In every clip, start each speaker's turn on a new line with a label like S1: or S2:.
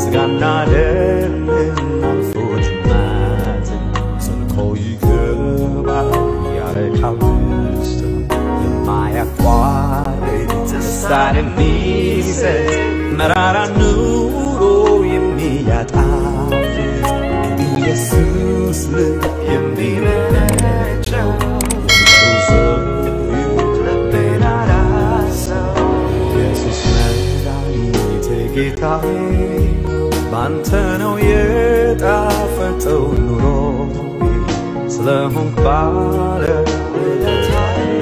S1: ስጋና ደምን አልፎ ጅማትን ዘልቆ ይገባል ያረካል ውስጥን የማያቋርጥ ደስታን የሚሰጥ መራራ ኑሮ የሚያጣፍጥ ኢየሱስ ልብ የሚመነጨው ልቤን አራሰው ኢየሱስ መድኃኒቴ ጌታዬ ባንተ ነው የጣፈጠው ኑሮ ስለሆንክ ባለ ውለታዬ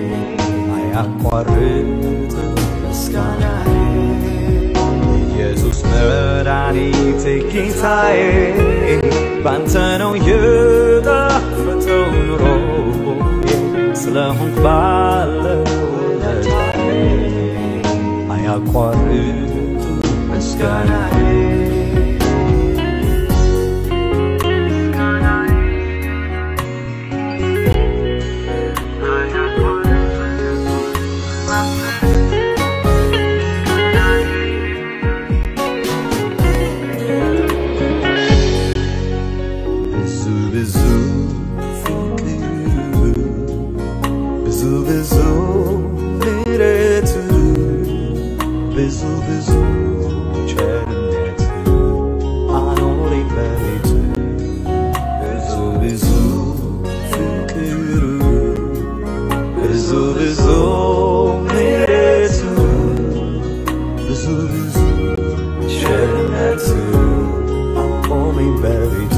S1: አያቋርጥ ምስጋናዬ ኢየሱስ መድኃኒቴ ጌታዬ ባንተ ነው የጣፈጠው ኑሮ ስለሆንክ ባለ ውለታዬ አያቋርጥ ምስጋናዬ ብዙ ብዙ ፍቅር ብዙ ብዙ ምሕረት ብዙ ብዙ ቸርነት አኖረኝ በቤት ብዙ ብዙ ፍቅር ብዙ ብዙ ምሕረት ብዙ ብዙ ቸርነት አቆመኝ በቤት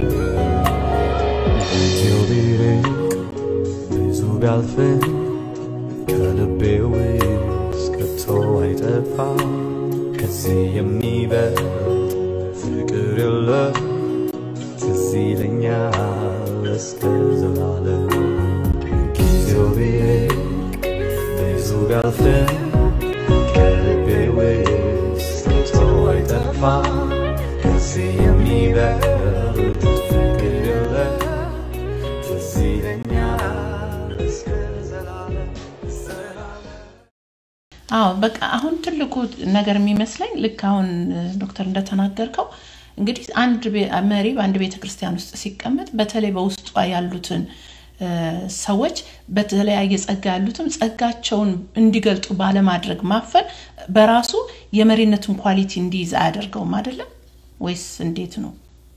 S1: ጊዜው ቢርቅ ብዙ ቢያልፍም ከልቤ ውስጥ ከቶ አይጠፋ ከዚህ የሚበልጥ ፍቅር የለም ትዝ ይለኛል እስከ ዘላለም ጊዜው ቢርቅ ብዙ ቢያልፍም ከልቤ ውስጥ ከቶ አይጠፋ ከዚህ የሚበልጥ ፍቅር የለም ትዝ ይለኛል እስከ ዘላለም ዘላለም
S2: አዎ በቃ አሁን ትልቁ ነገር የሚመስለኝ ልክ አሁን ዶክተር እንደተናገርከው እንግዲህ አንድ ቤ- መሪ በአንድ ቤተ ክርስቲያን ውስጥ ሲቀመጥ በተለይ በውስጧ ያሉትን እ፣ ሰዎች በተለያየ ጸጋ ያሉትም ጸጋቸውን እንዲገልጡ ባለማድረግ ማፈን በራሱ የመሪነቱን ኳሊቲ እንዲይዝ አያደርገውም አይደለም ወይስ እንዴት ነው?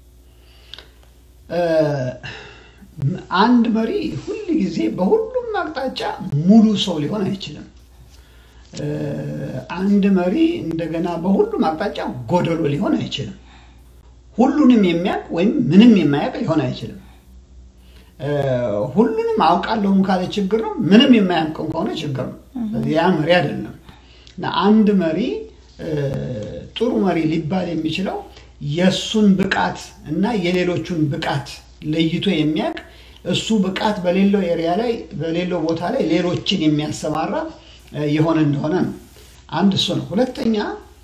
S3: አንድ መሪ ሁል ጊዜ በሁሉም አቅጣጫ ሙሉ ሰው ሊሆን አይችልም። እ፣ አንድ መሪ እንደገና በሁሉም አቅጣጫ ጎደሎ ሊሆን አይችልም። ሁሉንም የሚያውቅ ወይም ምንም የማያውቅ ሊሆን አይችልም። እ፣ ሁሉንም አውቃለሁም ካለ ችግር ነው። ምንም የማያውቅም ከሆነ ችግር ነው። ያ መሪ አይደለም። እና አንድ መሪ እ፣ ጥሩ መሪ ሊባል የሚችለው የእሱን ብቃት እና የሌሎቹን ብቃት ለይቶ የሚያውቅ እሱ ብቃት በሌለው ኤሪያ ላይ በሌለው ቦታ ላይ ሌሎችን የሚያሰማራ እ፣ የሆነ እንደሆነ ነው። አንድ እሱ ነው። ሁለተኛ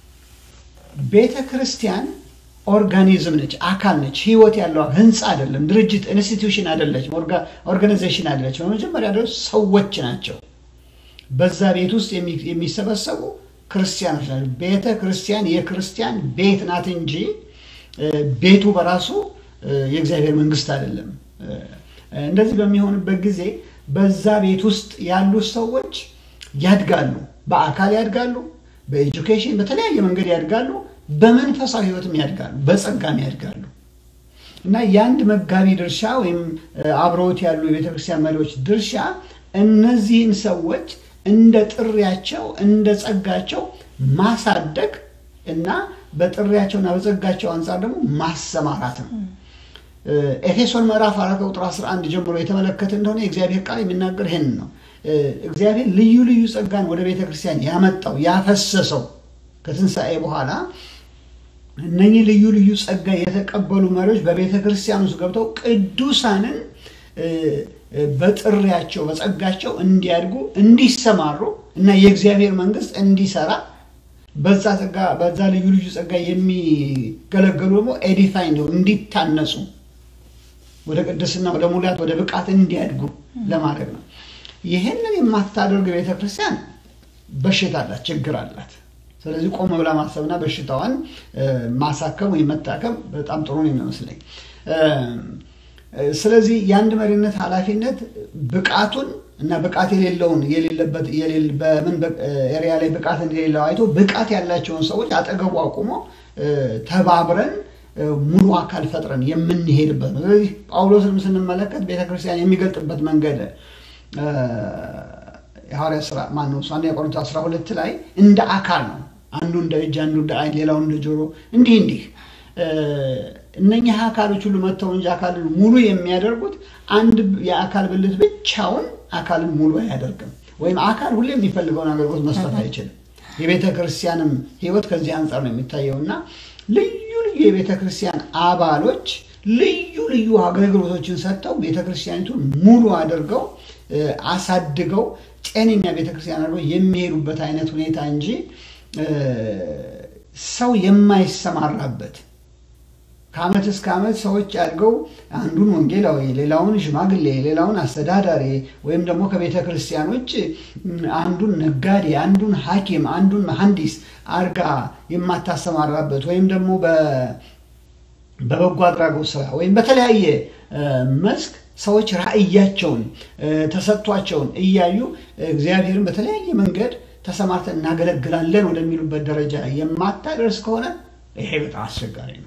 S3: ቤተ ክርስቲያን ኦርጋኒዝም ነች፣ አካል ነች፣ ህይወት ያለው ህንፃ አይደለም፣ ድርጅት ኢንስቲትዩሽን አይደለችም፣ ኦርጋናይዜሽን አይደለችም። በመጀመሪያ ደረጃ ሰዎች ናቸው። በዛ ቤት ውስጥ የሚ- የሚሰበሰቡ ክርስቲያኖች ናቸው። ቤተ ክርስቲያን የክርስቲያን ቤት ናት እንጂ እ፣ ቤቱ በራሱ እ፣ የእግዚአብሔር መንግስት አይደለም። እ፣ እንደዚህ በሚሆንበት ጊዜ በዛ ቤት ውስጥ ያሉ ሰዎች ያድጋሉ፣ በአካል ያድጋሉ፣ በኤጁኬሽን በተለያየ መንገድ ያድጋሉ፣ በመንፈሳዊ ህይወትም ያድጋሉ፣ በጸጋም ያድጋሉ። እና የአንድ መጋቢ ድርሻ ወይም እ፣ አብረውት ያሉ የቤተክርስቲያን መሪዎች ድርሻ እነዚህን ሰዎች እንደ ጥሪያቸው እንደ ጸጋቸው ማሳደግ እና በጥሪያቸውና በጸጋቸው አንጻር ደግሞ ማሰማራት ነው። እ፣ ኤፌሶን ምዕራፍ አራት ቁጥር 11 ጀምሮ የተመለከተ እንደሆነ የእግዚአብሔር ቃል የሚናገር ይህን ነው። እ፣ እግዚአብሔር ልዩ ልዩ ጸጋን ወደ ቤተ ክርስቲያን ያመጣው ያፈሰሰው ከትንሣኤ በኋላ እነኚህ ልዩ ልዩ ጸጋ የተቀበሉ መሪዎች በቤተ ክርስቲያን ውስጥ ገብተው ቅዱሳንን እ፣ እ፣ በጥሪያቸው በጸጋቸው እንዲያድጉ እንዲሰማሩ እና የእግዚአብሔር መንግስት እንዲሰራ በዛ ጸጋ በዛ ልዩ ልዩ ጸጋ የሚገለገሉ ደግሞ ኤዲፋይ እንዲሆኑ እንዲታነጹ ወደ ቅድስና ወደ ሙላት ወደ ብቃት እንዲያድጉ ለማድረግ ነው። ይህንን የማታደርግ ቤተ ክርስቲያን በሽታ አላት፣ ችግር አላት። ስለዚህ ቆም ብላ ማሰብና በሽታዋን ማሳከም ወይም መታከም በጣም ጥሩ ነው የሚመስለኝ። ስለዚህ የአንድ መሪነት ኃላፊነት ብቃቱን እና ብቃት የሌለውን የሌለበት በምን ኤሪያ ላይ ብቃት እንደሌለው አይቶ ብቃት ያላቸውን ሰዎች አጠገቡ አቁሞ ተባብረን ሙሉ አካል ፈጥረን የምንሄድበት ነው። ስለዚህ ጳውሎስንም ስንመለከት ቤተክርስቲያን የሚገልጥበት መንገድ የሐዋርያ ስራ ማነው እሱ አንደኛ ቆሮንቶስ 12 ላይ እንደ አካል ነው። አንዱ እንደ እጅ፣ አንዱ እንደ ዓይን፣ ሌላው እንደ ጆሮ፣ እንዲህ እንዲህ እነኚህ አካሎች ሁሉ መጥተው እንጂ አካልን ሙሉ የሚያደርጉት አንድ የአካል ብልት ብቻውን አካልን ሙሉ አያደርግም። ወይም አካል ሁሌ የሚፈልገውን አገልግሎት መስጠት አይችልም። የቤተ ክርስቲያንም ሕይወት ከዚህ አንጻር ነው የሚታየው እና ልዩ ልዩ የቤተ ክርስቲያን አባሎች ልዩ ልዩ አገልግሎቶችን ሰጥተው ቤተ ክርስቲያኒቱን ሙሉ አድርገው አሳድገው ጤነኛ ቤተ ክርስቲያን አድርገው የሚሄዱበት አይነት ሁኔታ እንጂ ሰው የማይሰማራበት ከዓመት እስከ ዓመት ሰዎች አድገው አንዱን ወንጌላዊ፣ ሌላውን ሽማግሌ፣ ሌላውን አስተዳዳሪ ወይም ደግሞ ከቤተ ክርስቲያኖች አንዱን ነጋዴ፣ አንዱን ሐኪም፣ አንዱን መሐንዲስ አርጋ የማታሰማራበት ወይም ደግሞ በበጎ አድራጎት ስራ ወይም በተለያየ መስክ ሰዎች ራዕያቸውን ተሰጥቷቸውን እያዩ እግዚአብሔርን በተለያየ መንገድ ተሰማርተን እናገለግላለን ወደሚሉበት ደረጃ የማታደርስ ከሆነ ይሄ በጣም አስቸጋሪ ነው።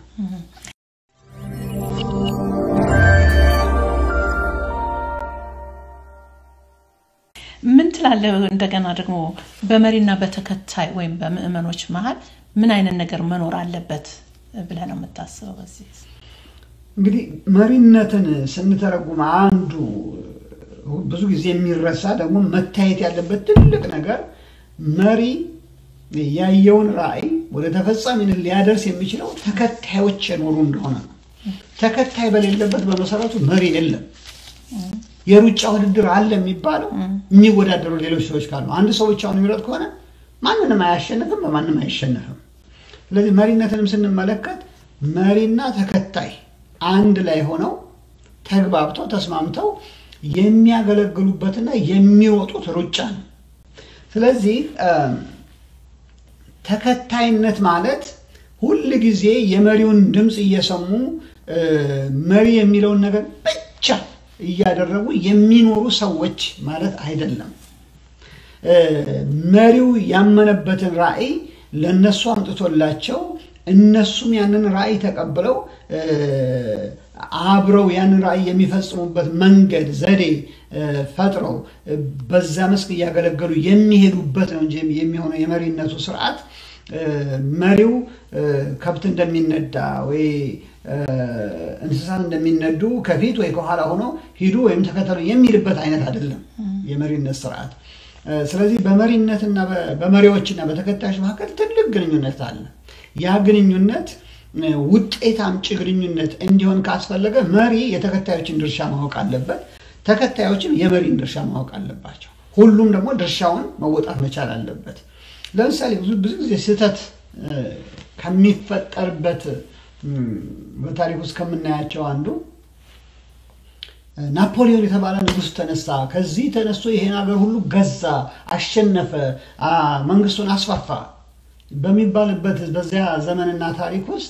S2: ምን ትላለህ? እንደገና ደግሞ በመሪና በተከታይ ወይም በምዕመኖች መሀል ምን አይነት ነገር መኖር አለበት ብለህ ነው የምታስበው? በዚህ
S3: እንግዲህ መሪነትን ስንተረጉም አንዱ ብዙ ጊዜ የሚረሳ ደግሞ መታየት ያለበት ትልቅ ነገር መሪ ያየውን ራዕይ ወደ ተፈጻሚነት ሊያደርስ የሚችለው ተከታዮች የኖሩ እንደሆነ ነው። ተከታይ በሌለበት በመሰረቱ መሪ የለም። የሩጫ ውድድር አለ የሚባለው የሚወዳደሩ ሌሎች ሰዎች ካሉ፣ አንድ ሰው ብቻውን የሚሮጥ ከሆነ ማንንም አያሸንፍም፣ በማንም አይሸነፍም። ስለዚህ መሪነትንም ስንመለከት መሪና ተከታይ አንድ ላይ ሆነው ተግባብተው ተስማምተው የሚያገለግሉበትና የሚሮጡት ሩጫ ነው። ስለዚህ ተከታይነት ማለት ሁል ጊዜ የመሪውን ድምፅ እየሰሙ መሪ የሚለውን ነገር ብቻ እያደረጉ የሚኖሩ ሰዎች ማለት አይደለም። መሪው ያመነበትን ራዕይ ለእነሱ አምጥቶላቸው እነሱም ያንን ራዕይ ተቀብለው አብረው ያንን ራዕይ የሚፈጽሙበት መንገድ ዘዴ ፈጥረው በዛ መስክ እያገለገሉ የሚሄዱበት ነው እንጂ የሚሆነው የመሪነቱ ስርዓት መሪው ከብት እንደሚነዳ ወይ እንስሳት እንደሚነዱ ከፊት ወይ ከኋላ ሆኖ ሂዱ ወይም ተከተሉ የሚልበት አይነት አይደለም የመሪነት ስርዓት። ስለዚህ በመሪነትና በመሪዎችና በተከታዮች መካከል ትልቅ ግንኙነት አለ። ያ ግንኙነት ውጤት አምጪ ግንኙነት እንዲሆን ካስፈለገ መሪ የተከታዮችን ድርሻ ማወቅ አለበት። ተከታዮችም የመሪን ድርሻ ማወቅ አለባቸው። ሁሉም ደግሞ ድርሻውን መወጣት መቻል አለበት። ለምሳሌ ብዙ ጊዜ ስህተት ከሚፈጠርበት በታሪክ ውስጥ ከምናያቸው አንዱ ናፖሊዮን የተባለ ንጉሥ ተነሳ። ከዚህ ተነስቶ ይሄን ሀገር ሁሉ ገዛ፣ አሸነፈ፣ መንግስቱን አስፋፋ በሚባልበት በዚያ ዘመንና ታሪክ ውስጥ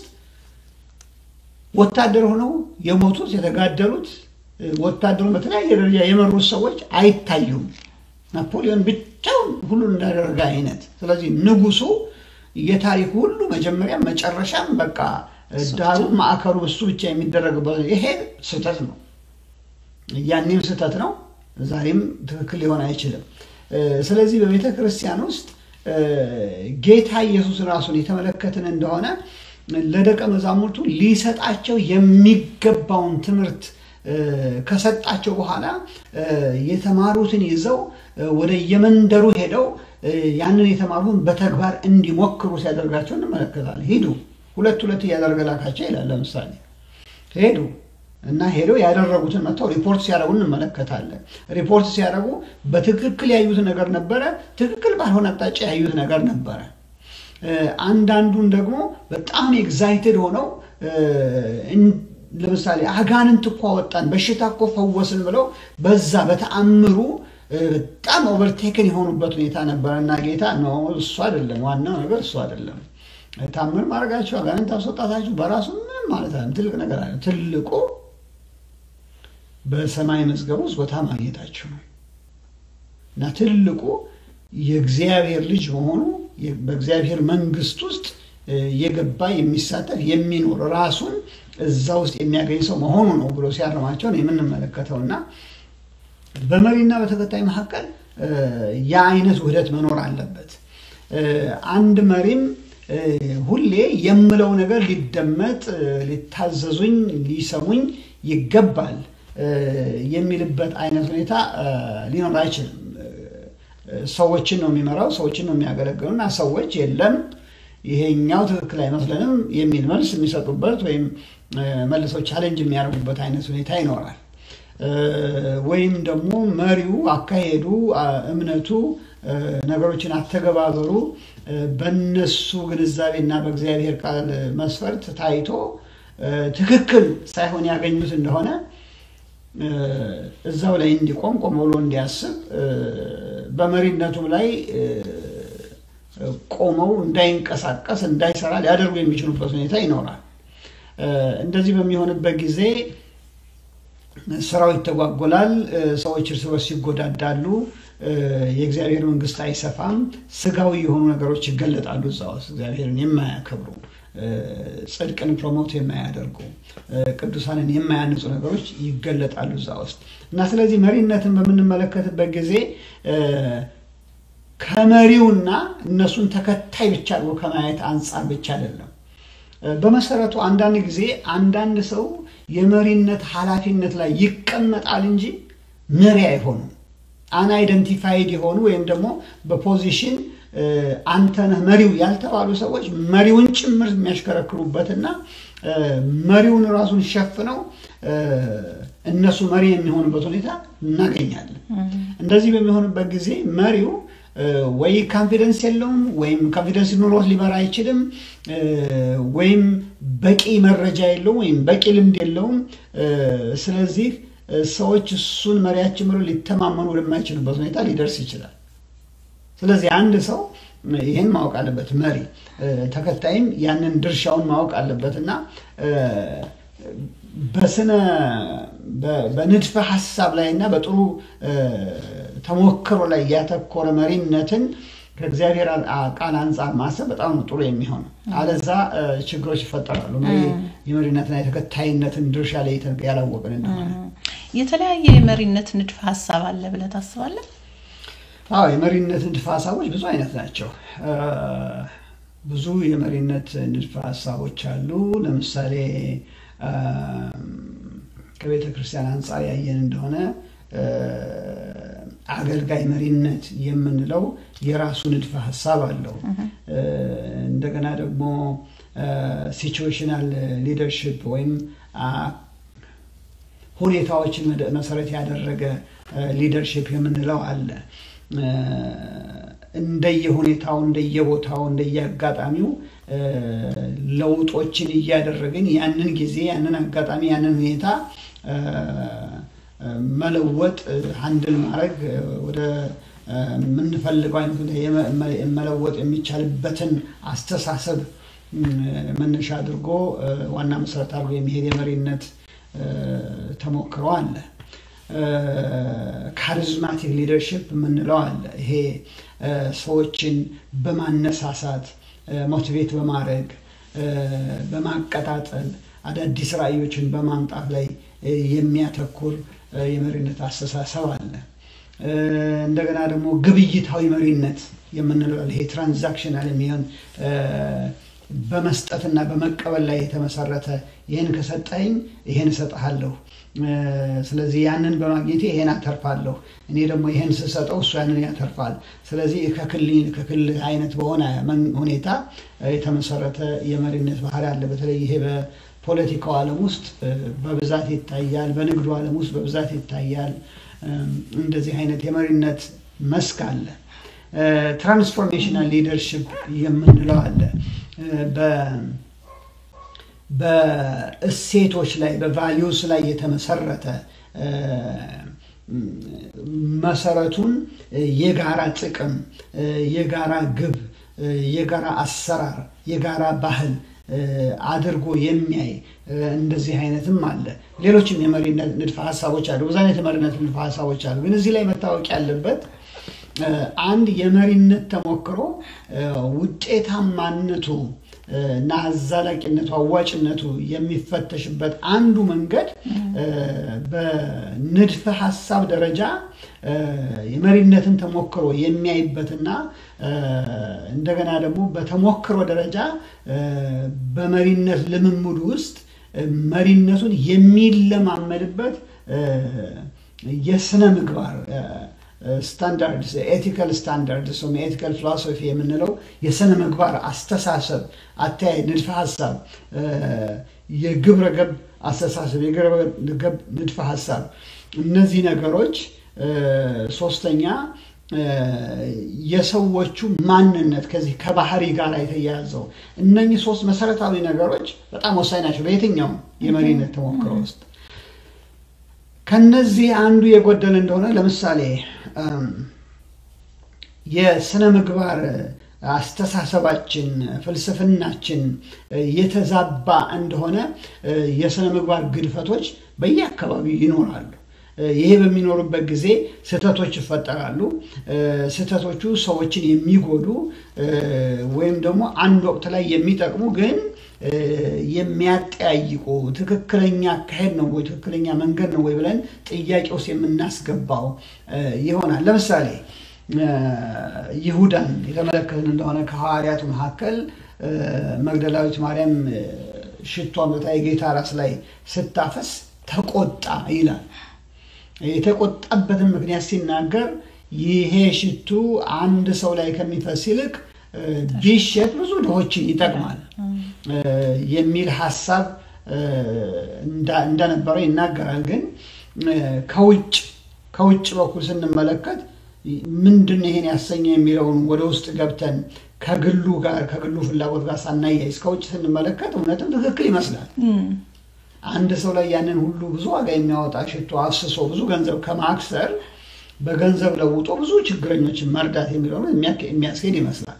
S3: ወታደር ሆነው የሞቱት የተጋደሉት ወታደሩን በተለያየ ደረጃ የመሩት ሰዎች አይታዩም። ናፖሊዮን ብቻውን ሁሉን እንዳደረገ አይነት። ስለዚህ ንጉሱ የታሪኩ ሁሉ መጀመሪያ መጨረሻም በቃ ዳሩ ማዕከሉ እሱ ብቻ የሚደረግበት ይሄ ስህተት ነው። ያኔም ስህተት ነው፣ ዛሬም ትክክል ሊሆን አይችልም። ስለዚህ በቤተ ክርስቲያን ውስጥ ጌታ ኢየሱስ ራሱን የተመለከትን እንደሆነ ለደቀ መዛሙርቱ ሊሰጣቸው የሚገባውን ትምህርት ከሰጣቸው በኋላ የተማሩትን ይዘው ወደ የመንደሩ ሄደው ያንን የተማሩትን በተግባር እንዲሞክሩ ሲያደርጋቸው እንመለከታለን። ሂዱ ሁለት ሁለት እያደረገ ላካቸው ይላል። ለምሳሌ ሄዱ እና ሄደው ያደረጉትን መጥተው ሪፖርት ሲያደርጉ እንመለከታለን። ሪፖርት ሲያደርጉ በትክክል ያዩት ነገር ነበረ፣ ትክክል ባልሆነ አቅጣጫ ያዩት ነገር ነበረ። አንዳንዱን ደግሞ በጣም ኤግዛይትድ ሆነው ለምሳሌ አጋንንት እኮ አወጣን፣ በሽታ እኮ ፈወስን ብለው በዛ በተአምሩ በጣም ኦቨርቴክን የሆኑበት ሁኔታ ነበረ እና ጌታ ነው እሱ አይደለም ዋናው ነገር እሱ አይደለም። ታምር ማድረጋችሁ አጋንንት አስወጣታችሁ በራሱ ምንም ማለት አይደለም፣ ትልቅ ነገር አለ። ትልቁ በሰማይ መዝገብ ውስጥ ቦታ ማግኘታችሁ ነው እና ትልቁ የእግዚአብሔር ልጅ መሆኑ በእግዚአብሔር መንግስት ውስጥ የገባ የሚሳተፍ የሚኖር ራሱን እዛ ውስጥ የሚያገኝ ሰው መሆኑ ነው ብሎ ሲያርማቸው ነው የምንመለከተው እና በመሪና በተከታይ መካከል ያ አይነት ውህደት መኖር አለበት። አንድ መሪም ሁሌ የምለው ነገር ሊደመጥ፣ ሊታዘዙኝ፣ ሊሰሙኝ ይገባል የሚልበት አይነት ሁኔታ ሊኖር አይችልም። ሰዎችን ነው የሚመራው፣ ሰዎችን ነው የሚያገለግሉ እና ሰዎች የለም ይሄኛው ትክክል አይመስለንም የሚል መልስ የሚሰጡበት ወይም መልሰው ቻሌንጅ የሚያደርጉበት አይነት ሁኔታ ይኖራል። ወይም ደግሞ መሪው አካሄዱ፣ እምነቱ፣ ነገሮችን አተገባበሩ በነሱ ግንዛቤና በእግዚአብሔር ቃል መስፈርት ታይቶ ትክክል ሳይሆን ያገኙት እንደሆነ እዛው ላይ እንዲቆም ቆም ብሎ እንዲያስብ በመሪነቱም ላይ ቆመው እንዳይንቀሳቀስ እንዳይሰራ ሊያደርጉ የሚችሉበት ሁኔታ ይኖራል። እንደዚህ በሚሆንበት ጊዜ ስራው ይተጓጎላል። ሰዎች እርስ በርስ ይጎዳዳሉ። የእግዚአብሔር መንግስት አይሰፋም። ስጋዊ የሆኑ ነገሮች ይገለጣሉ እዛ ውስጥ እግዚአብሔርን የማያከብሩ ጽድቅን ፕሮሞት የማያደርጉ ቅዱሳንን የማያንጹ ነገሮች ይገለጣሉ እዛ ውስጥ እና ስለዚህ መሪነትን በምንመለከትበት ጊዜ ከመሪውና እነሱን ተከታይ ብቻ አድርጎ ከማየት አንጻር ብቻ አይደለም። በመሰረቱ አንዳንድ ጊዜ አንዳንድ ሰው የመሪነት ኃላፊነት ላይ ይቀመጣል እንጂ መሪ አይሆኑም። አንአይደንቲፋይድ የሆኑ ወይም ደግሞ በፖዚሽን አንተ ነህ መሪው ያልተባሉ ሰዎች መሪውን ጭምር የሚያሽከረክሩበትና መሪውን ራሱን ሸፍነው እነሱ መሪ የሚሆኑበት ሁኔታ እናገኛለን። እንደዚህ በሚሆንበት ጊዜ መሪው ወይ ካንፊደንስ የለውም ወይም ካንፊደንስ ኑሮት ሊመራ አይችልም፣ ወይም በቂ መረጃ የለውም ወይም በቂ ልምድ የለውም። ስለዚህ ሰዎች እሱን መሪያችን ብሎ ሊተማመኑ ወደማይችሉበት ሁኔታ ሊደርስ ይችላል። ስለዚህ አንድ ሰው ይህን ማወቅ አለበት፣ መሪ ተከታይም ያንን ድርሻውን ማወቅ አለበት እና በስነ በንድፈ ሀሳብ ላይ እና በጥሩ ተሞክሮ ላይ ያተኮረ መሪነትን ከእግዚአብሔር ቃል አንጻር ማሰብ በጣም ጥሩ የሚሆነው። አለዛ ችግሮች ይፈጠራሉ። የመሪነትና የተከታይነትን ድርሻ ላይ ያላወቅን እንደሆነ
S2: የተለያየ የመሪነት ንድፈ ሀሳብ አለ ብለህ ታስባለህ?
S3: አዎ የመሪነት ንድፈ ሀሳቦች ብዙ አይነት ናቸው። ብዙ የመሪነት ንድፈ ሀሳቦች አሉ። ለምሳሌ ከቤተ ክርስቲያን አንጻር ያየን እንደሆነ አገልጋይ መሪነት የምንለው የራሱ ንድፈ ሀሳብ አለው። እንደገና ደግሞ ሲቹዌሽናል ሊደርሽፕ ወይም ሁኔታዎችን መሰረት ያደረገ ሊደርሽፕ የምንለው አለ። እንደየሁኔታው፣ እንደየቦታው፣ እንደየአጋጣሚው ለውጦችን እያደረግን ያንን ጊዜ፣ ያንን አጋጣሚ፣ ያንን ሁኔታ መለወጥ አንድን ማድረግ ወደ የምንፈልገው አይነት መለወጥ የሚቻልበትን አስተሳሰብ መነሻ አድርጎ ዋና መሰረት አድርጎ የሚሄድ የመሪነት ተሞክሮ አለ። ካሪዝማቲክ ሊደርሽፕ የምንለው አለ። ይሄ ሰዎችን በማነሳሳት ሞቲቬት በማድረግ በማቀጣጠል አዳዲስ ራዕዮችን በማምጣት ላይ የሚያተኩር የመሪነት አስተሳሰብ አለ። እንደገና ደግሞ ግብይታዊ መሪነት የምንለው ይሄ ትራንዛክሽናል የሚሆን በመስጠትና በመቀበል ላይ የተመሰረተ ይህን ከሰጠኝ ይህን እሰጥሃለሁ፣ ስለዚህ ያንን በማግኘቴ ይሄን አተርፋለሁ፣ እኔ ደግሞ ይሄን ስሰጠው እሱ ያንን ያተርፋል። ስለዚህ ከክልል ከክልል አይነት በሆነ ሁኔታ የተመሰረተ የመሪነት ባህሪ አለ። በተለይ ይሄ በፖለቲካው ዓለም ውስጥ በብዛት ይታያል። በንግዱ ዓለም ውስጥ በብዛት ይታያል። እንደዚህ አይነት የመሪነት መስክ አለ። ትራንስፎርሜሽናል ሊደርሽፕ የምንለው አለ። በእሴቶች ላይ በቫሊዩስ ላይ የተመሰረተ መሰረቱን የጋራ ጥቅም፣ የጋራ ግብ፣ የጋራ አሰራር፣ የጋራ ባህል አድርጎ የሚያይ እንደዚህ አይነትም አለ። ሌሎችም የመሪነት ንድፈ ሀሳቦች አሉ። ብዙ አይነት የመሪነት ንድፈ ሀሳቦች አሉ። ግን እዚህ ላይ መታወቅ ያለበት አንድ የመሪነት ተሞክሮ ውጤታማነቱ እና አዛላቂነቱ አዋጭነቱ የሚፈተሽበት አንዱ መንገድ በንድፈ ሀሳብ ደረጃ የመሪነትን ተሞክሮ የሚያይበትና እንደገና ደግሞ በተሞክሮ ደረጃ በመሪነት ልምምድ ውስጥ መሪነቱን የሚለማመድበት የስነ ምግባር ስታንዳርድስ ኤቲካል ስታንዳርድስ ወይም ኤቲካል ፊሎሶፊ የምንለው የስነ ምግባር አስተሳሰብ፣ አተያይ፣ ንድፈ ሀሳብ፣ የግብረ ገብ አስተሳሰብ፣ የግብረ ገብ ንድፈ ሀሳብ እነዚህ ነገሮች ሶስተኛ የሰዎቹ ማንነት ከዚህ ከባህሪ ጋር የተያያዘው እነኚህ ሶስት መሰረታዊ ነገሮች በጣም ወሳኝ ናቸው በየትኛውም የመሪነት ተሞክሮ ውስጥ። ከነዚህ አንዱ የጎደለ እንደሆነ ለምሳሌ የስነ ምግባር አስተሳሰባችን፣ ፍልስፍናችን የተዛባ እንደሆነ የስነ ምግባር ግድፈቶች በየአካባቢው ይኖራሉ። ይሄ በሚኖሩበት ጊዜ ስህተቶች ይፈጠራሉ። ስህተቶቹ ሰዎችን የሚጎዱ ወይም ደግሞ አንድ ወቅት ላይ የሚጠቅሙ ግን የሚያጠያይቁ ትክክለኛ አካሄድ ነው ወይ ትክክለኛ መንገድ ነው ወይ ብለን ጥያቄ ውስጥ የምናስገባው ይሆናል። ለምሳሌ ይሁዳን የተመለከትን እንደሆነ ከሐዋርያቱ መካከል መግደላዊት ማርያም ሽቶ አምጥታ የጌታ ራስ ላይ ስታፈስ ተቆጣ ይላል። የተቆጣበትን ምክንያት ሲናገር ይሄ ሽቱ አንድ ሰው ላይ ከሚፈስ ይልቅ ቢሸጥ ብዙ ድሆችን ይጠቅማል የሚል ሀሳብ እንደነበረ ይናገራል። ግን ከውጭ ከውጭ በኩል ስንመለከት ምንድን ይሄን ያሰኘ የሚለውን ወደ ውስጥ ገብተን ከግሉ ጋር ከግሉ ፍላጎት ጋር ሳናያይዝ ከውጭ ስንመለከት እውነትም ትክክል ይመስላል። አንድ ሰው ላይ ያንን ሁሉ ብዙ ዋጋ የሚያወጣ ሽቶ አፍስሶ ብዙ ገንዘብ ከማክሰር በገንዘብ ለውጦ ብዙ ችግረኞችን መርዳት የሚለውን የሚያስኬድ ይመስላል።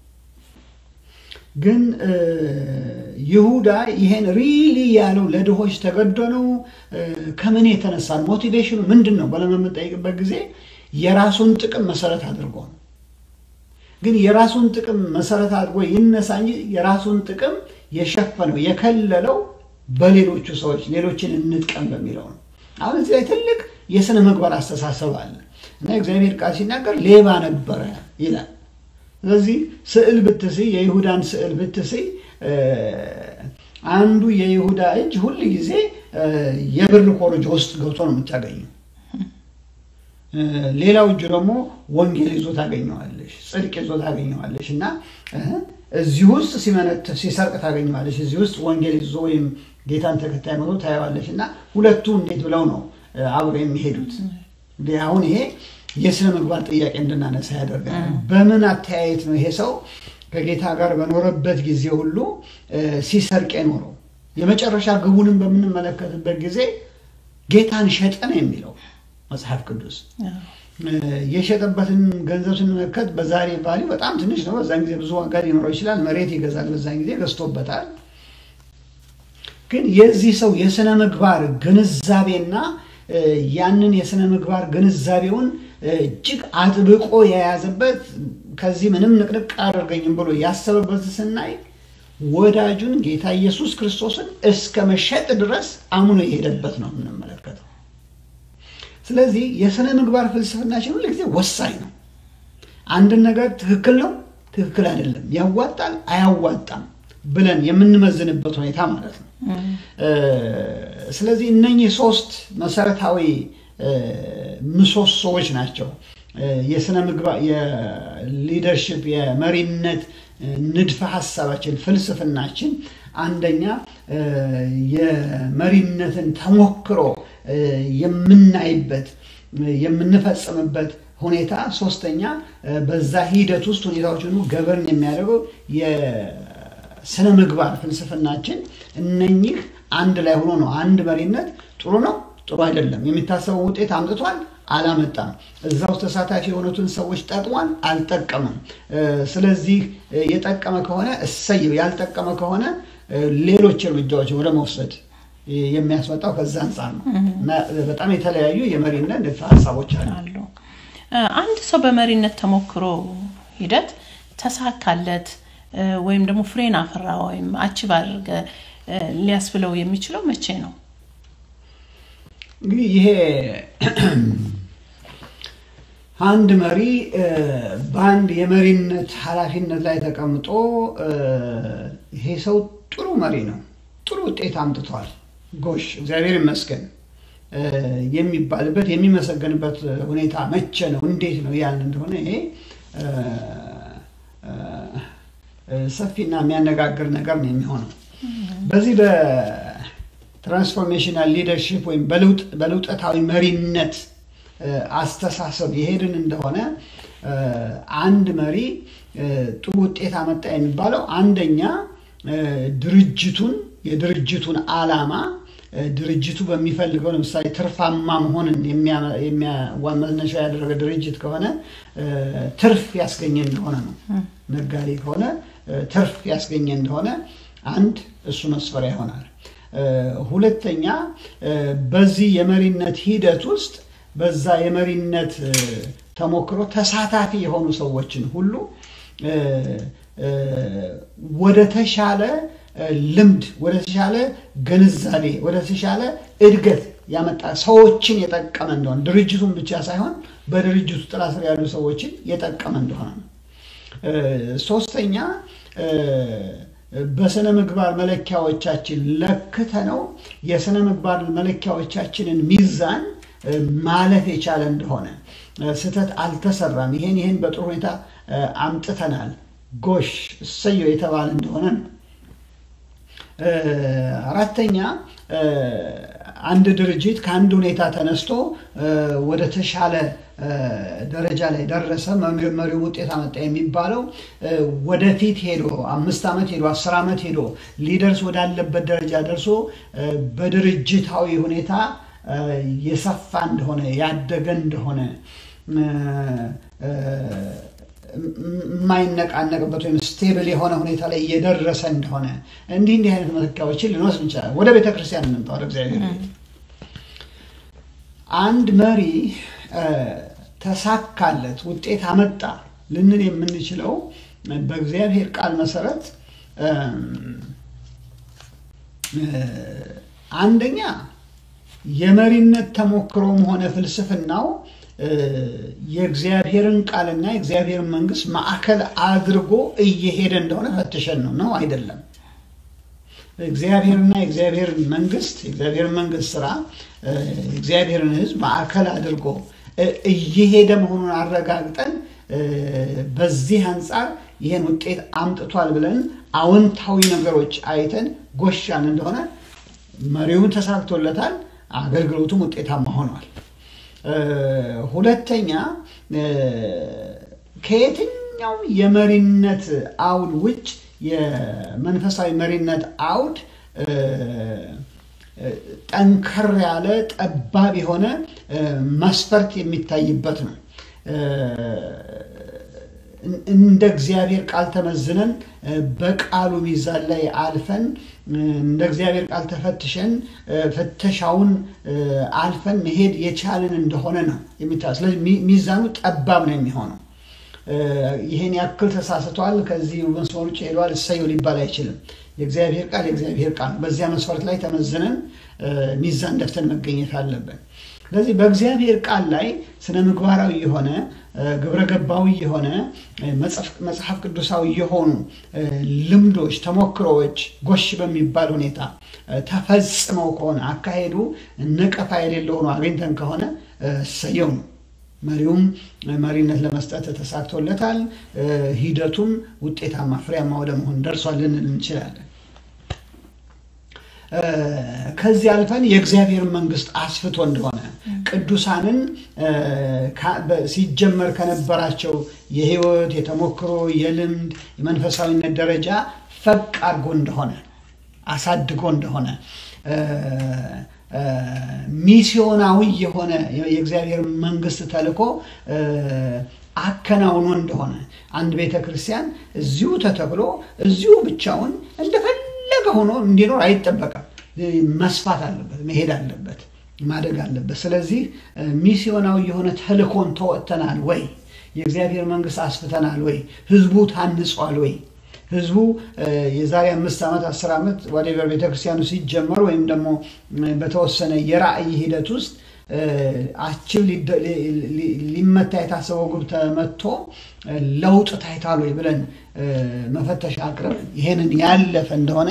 S3: ግን ይሁዳ ይሄን ሪሊ ያለው ለድሆች ተገዶ ነው? ከምን የተነሳ ሞቲቬሽኑ ምንድን ነው ብለን በምንጠይቅበት ጊዜ የራሱን ጥቅም መሰረት አድርጎ ነው። ግን የራሱን ጥቅም መሰረት አድርጎ ይነሳ እንጂ የራሱን ጥቅም የሸፈነው የከለለው በሌሎቹ ሰዎች ሌሎችን እንጥቀም በሚለው ነው። አሁን እዚህ ላይ ትልቅ የስነ ምግባር አስተሳሰብ አለ እና እግዚአብሔር ቃል ሲናገር ሌባ ነበረ ይላል። ስለዚህ ስዕል ብትስይ የይሁዳን ስዕል ብትስይ አንዱ የይሁዳ እጅ ሁል ጊዜ የብር ኮረጆ ውስጥ ገብቶ ነው የምታገኘው። ሌላው እጁ ደግሞ ወንጌል ይዞ ታገኘዋለሽ፣ ጽድቅ ይዞ ታገኘዋለሽ እና እዚህ ውስጥ ሲመነት ሲሰርቅ ታገኘዋለሽ፣ እዚህ ውስጥ ወንጌል ይዞ ወይም ጌታን ተከታይ መቶ ታየዋለሽ እና ሁለቱ እንዴት ብለው ነው አብረው የሚሄዱት? አሁን ይሄ የስነ ምግባር ጥያቄ እንድናነሳ ያደርጋል። በምን አተያየት ነው ይሄ ሰው ከጌታ ጋር በኖረበት ጊዜ ሁሉ ሲሰርቅ የኖረው? የመጨረሻ ግቡንም በምንመለከትበት ጊዜ ጌታን ሸጠ ነው የሚለው መጽሐፍ ቅዱስ። የሸጠበትን ገንዘብ ስንመለከት በዛሬ ቫሊዩ በጣም ትንሽ ነው። በዛን ጊዜ ብዙ ዋጋ ሊኖረው ይችላል። መሬት ይገዛል። በዛን ጊዜ ገዝቶበታል። ግን የዚህ ሰው የስነ ምግባር ግንዛቤና ያንን የስነ ምግባር ግንዛቤውን እጅግ አጥብቆ የያዘበት ከዚህ ምንም ንቅንቅ አያደርገኝም ብሎ ያሰበበት ስናይ ወዳጁን ጌታ ኢየሱስ ክርስቶስን እስከ መሸጥ ድረስ አምኖ የሄደበት ነው የምንመለከተው። ስለዚህ የስነ ምግባር ፍልስፍናችን ሁል ጊዜ ወሳኝ ነው። አንድን ነገር ትክክል ነው፣ ትክክል አይደለም፣ ያዋጣል፣ አያዋጣም ብለን የምንመዝንበት ሁኔታ ማለት ነው። ስለዚህ እነኚህ ሶስት መሰረታዊ ምሰሶዎች ናቸው የስነ ምግባር የሊደርሽፕ የመሪነት ንድፈ ሀሳባችን ፍልስፍናችን። አንደኛ የመሪነትን ተሞክሮ የምናይበት የምንፈጽምበት ሁኔታ፣ ሶስተኛ በዛ ሂደት ውስጥ ሁኔታዎችን ገበርን የሚያደርገው የስነ ምግባር ፍልስፍናችን። እነኚህ አንድ ላይ ሆኖ ነው አንድ መሪነት ጥሩ ነው ጥሩ አይደለም። የሚታሰበው ውጤት አምጥቷል አላመጣም። እዛ ውስጥ ተሳታፊ የሆኑትን ሰዎች ጠቅሟል አልጠቀምም። ስለዚህ የጠቀመ ከሆነ እሰየው፣ ያልጠቀመ ከሆነ ሌሎች እርምጃዎች ወደ መውሰድ የሚያስመጣው ከዛ አንጻር ነው እና በጣም የተለያዩ የመሪነት ንድፈ ሀሳቦች አሉ።
S2: አሉ። አንድ ሰው በመሪነት ተሞክሮ ሂደት ተሳካለት ወይም ደግሞ ፍሬን አፈራ ወይም አቺቭ አድርገ ሊያስብለው የሚችለው መቼ ነው?
S3: እንግዲህ ይሄ አንድ መሪ በአንድ የመሪነት ኃላፊነት ላይ ተቀምጦ ይሄ ሰው ጥሩ መሪ ነው፣ ጥሩ ውጤት አምጥቷል፣ ጎሽ እግዚአብሔር ይመስገን የሚባልበት የሚመሰገንበት ሁኔታ መቼ ነው? እንዴት ነው ያን እንደሆነ ይሄ ሰፊና የሚያነጋግር ነገር ነው የሚሆነው። በዚህ በትራንስፎርሜሽናል ሊደርሺፕ ወይም በለውጠታዊ መሪነት አስተሳሰብ የሄድን እንደሆነ አንድ መሪ ጥሩ ውጤት አመጣ የሚባለው አንደኛ ድርጅቱን የድርጅቱን ዓላማ ድርጅቱ በሚፈልገው ለምሳሌ ትርፋማ መሆንን መነሻ ያደረገ ድርጅት ከሆነ ትርፍ ያስገኘ እንደሆነ ነው። ነጋዴ ከሆነ ትርፍ ያስገኘ እንደሆነ አንድ እሱ መስፈሪያ ይሆናል። ሁለተኛ በዚህ የመሪነት ሂደት ውስጥ በዛ የመሪነት ተሞክሮ ተሳታፊ የሆኑ ሰዎችን ሁሉ ወደ ተሻለ ልምድ፣ ወደ ተሻለ ግንዛቤ፣ ወደ ተሻለ እድገት ያመጣ ሰዎችን የጠቀመ እንደሆነ ድርጅቱን ብቻ ሳይሆን በድርጅቱ ጥላ ስር ያሉ ሰዎችን የጠቀመ እንደሆነ ነው። ሶስተኛ በስነ ምግባር መለኪያዎቻችን ለክተ ነው የስነ ምግባር መለኪያዎቻችንን ሚዛን ማለፍ የቻለ እንደሆነ ስህተት አልተሰራም፣ ይሄን ይሄን በጥሩ ሁኔታ አምጥተናል፣ ጎሽ እሰየው የተባለ እንደሆነ ነው። አራተኛ አንድ ድርጅት ከአንድ ሁኔታ ተነስቶ ወደ ተሻለ ደረጃ ላይ ደረሰ፣ መሪው ውጤት አመጣ የሚባለው ወደፊት ሄዶ አምስት ዓመት ሄዶ አስር ዓመት ሄዶ ሊደርስ ወዳለበት ደረጃ ደርሶ በድርጅታዊ ሁኔታ የሰፋ እንደሆነ ያደገ እንደሆነ የማይነቃነቅበት ወይም ስቴብል የሆነ ሁኔታ ላይ እየደረሰ እንደሆነ እንዲህ እንዲህ አይነት መለኪያዎችን ልንወስድ እንችላለን። ወደ ቤተ ክርስቲያን እንምጣ፣ ወደ እግዚአብሔር ቤት። አንድ መሪ ተሳካለት፣ ውጤት አመጣ ልንል የምንችለው በእግዚአብሔር ቃል መሰረት አንደኛ የመሪነት ተሞክሮም ሆነ ፍልስፍናው የእግዚአብሔርን ቃልና የእግዚአብሔርን መንግስት ማዕከል አድርጎ እየሄደ እንደሆነ ፈትሸን ነው ነው አይደለም። እግዚአብሔርና የእግዚአብሔርን መንግስት የእግዚአብሔርን መንግስት ስራ የእግዚአብሔርን ሕዝብ ማዕከል አድርጎ እየሄደ መሆኑን አረጋግጠን በዚህ አንጻር ይህን ውጤት አምጥቷል ብለን አዎንታዊ ነገሮች አይተን ጎሻን እንደሆነ መሪውን ተሳክቶለታል፣ አገልግሎቱም ውጤታማ ሆኗል። ሁለተኛ ከየትኛውም የመሪነት አውድ ውጭ የመንፈሳዊ መሪነት አውድ ጠንከር ያለ ጠባብ የሆነ መስፈርት የሚታይበት ነው። እንደ እግዚአብሔር ቃል ተመዝነን በቃሉ ሚዛን ላይ አልፈን እንደ እግዚአብሔር ቃል ተፈትሸን ፍተሻውን አልፈን መሄድ የቻልን እንደሆነ ነው የሚታ ስለዚህ ሚዛኑ ጠባብ ነው የሚሆነው። ይህን ያክል ተሳስቷል፣ ከዚህ መስመር ውጭ ሄዷል፣ እሰየው ሊባል አይችልም። የእግዚአብሔር ቃል የእግዚአብሔር ቃል በዚያ መስፈርት ላይ ተመዝነን ሚዛን ደፍተን መገኘት አለብን። ስለዚህ በእግዚአብሔር ቃል ላይ ስነ ምግባራዊ የሆነ ግብረ ገባዊ የሆነ መጽሐፍ ቅዱሳዊ የሆኑ ልምዶች፣ ተሞክሮዎች ጎሽ በሚባል ሁኔታ ተፈጽመው ከሆነ አካሄዱ ነቀፋ የሌለው ሆኖ አግኝተን ከሆነ እሰየው ነው። መሪውም መሪነት ለመስጠት ተሳክቶለታል። ሂደቱም ውጤታማ ፍሬያማ ወደ መሆን ደርሷል ልንል እንችላለን። ከዚህ አልፈን የእግዚአብሔር መንግስት አስፍቶ እንደሆነ ቅዱሳንን ሲጀመር ከነበራቸው የህይወት የተሞክሮ የልምድ የመንፈሳዊነት ደረጃ ፈቅ አድርጎ እንደሆነ አሳድጎ እንደሆነ ሚስዮናዊ የሆነ የእግዚአብሔር መንግስት ተልእኮ አከናውኖ እንደሆነ አንድ ቤተ ክርስቲያን እዚሁ ተተክሎ እዚሁ ብቻውን እንደፈለገ ሆኖ እንዲኖር አይጠበቅም። መስፋት አለበት፣ መሄድ አለበት፣ ማደግ አለበት። ስለዚህ ሚስዮናዊ የሆነ ተልእኮን ተወጥተናል ወይ? የእግዚአብሔር መንግስት አስፍተናል ወይ? ህዝቡ ታንጿል ወይ? ህዝቡ የዛሬ አምስት ዓመት አስር ዓመት ወደበር ቤተክርስቲያኑ ሲጀመር ወይም ደግሞ በተወሰነ የራእይ ሂደት ውስጥ አችብ ሊመታ የታሰበው ግብ ተመቶ ለውጥ ታይቷል ወይ ብለን መፈተሽ አቅርብ ይሄንን ያለፈ እንደሆነ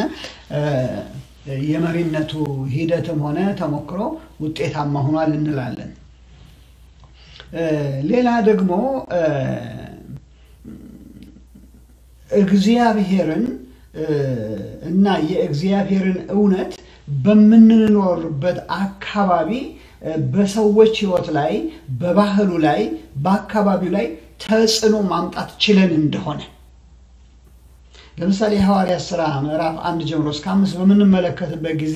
S3: የመሪነቱ ሂደትም ሆነ ተሞክሮ ውጤታማ ሆኗል እንላለን። ሌላ ደግሞ እግዚአብሔርን እና የእግዚአብሔርን እውነት በምንኖርበት አካባቢ በሰዎች ህይወት ላይ፣ በባህሉ ላይ፣ በአካባቢው ላይ ተጽዕኖ ማምጣት ችለን እንደሆነ ለምሳሌ የሐዋርያት ሥራ ምዕራፍ አንድ ጀምሮ እስከ አምስት በምንመለከትበት ጊዜ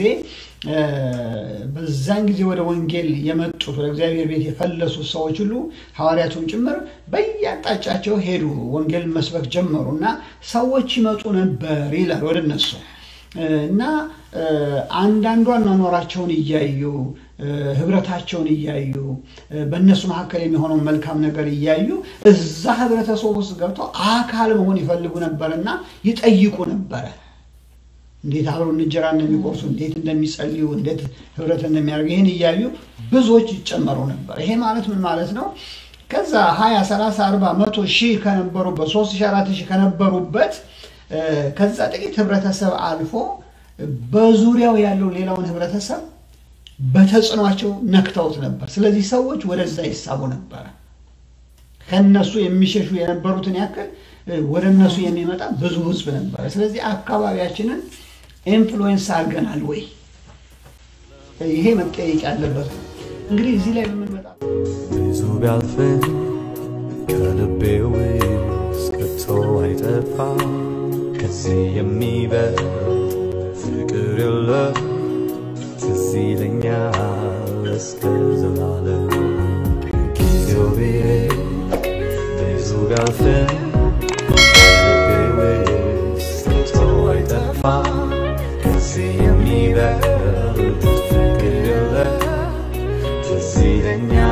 S3: በዛን ጊዜ ወደ ወንጌል የመጡት ወደ እግዚአብሔር ቤት የፈለሱት ሰዎች ሁሉ ሐዋርያቱም ጭምር በየአቅጣጫቸው ሄዱ፣ ወንጌልን መስበክ ጀመሩ እና ሰዎች ይመጡ ነበር ይላል ወደ እነሱ እና አንዳንዱ አኗኗራቸውን እያዩ ህብረታቸውን እያዩ በእነሱ መካከል የሚሆነውን መልካም ነገር እያዩ እዛ ህብረተሰብ ውስጥ ገብተው አካል መሆን ይፈልጉ ነበርና ይጠይቁ ነበረ። እንዴት አብረው እንጀራ እንደሚቆርሱ፣ እንዴት እንደሚጸልዩ፣ እንዴት ህብረት እንደሚያደርጉ ይህን እያዩ ብዙዎች ይጨመሩ ነበር። ይሄ ማለት ምን ማለት ነው? ከዛ ሀያ ሰላሳ አርባ መቶ ሺህ ከነበሩበት ሶስት ሺህ አራት ሺህ ከነበሩበት ከዛ ጥቂት ህብረተሰብ አልፎ በዙሪያው ያለው ሌላውን ህብረተሰብ በተጽዕኗቸው ነክተውት ነበር። ስለዚህ ሰዎች ወደዛ ይሳቡ ነበረ። ከነሱ የሚሸሹ የነበሩትን ያክል ወደ እነሱ የሚመጣ ብዙ ህዝብ ነበረ። ስለዚህ አካባቢያችንን ኢንፍሉዌንስ አድርገናል ወይ? ይሄ መጠየቅ ያለበት ነው። እንግዲህ እዚህ ላይ በምንመጣ
S1: ብዙ ቢያልፍም ከልቤ ውስጥ ከቶ አይጠፋ ከዚህ የሚበልጥ ፍቅር የለም ትዝ ይለኛል እስከ ዘላለም ጊዜው ቢሄድ ብዙ ቢያልፍም ከልቤ ውስጥ ከቶ አይጠፋ ከዚህ የሚበልጥ ፍቅር የለም ትዝ ይለኛል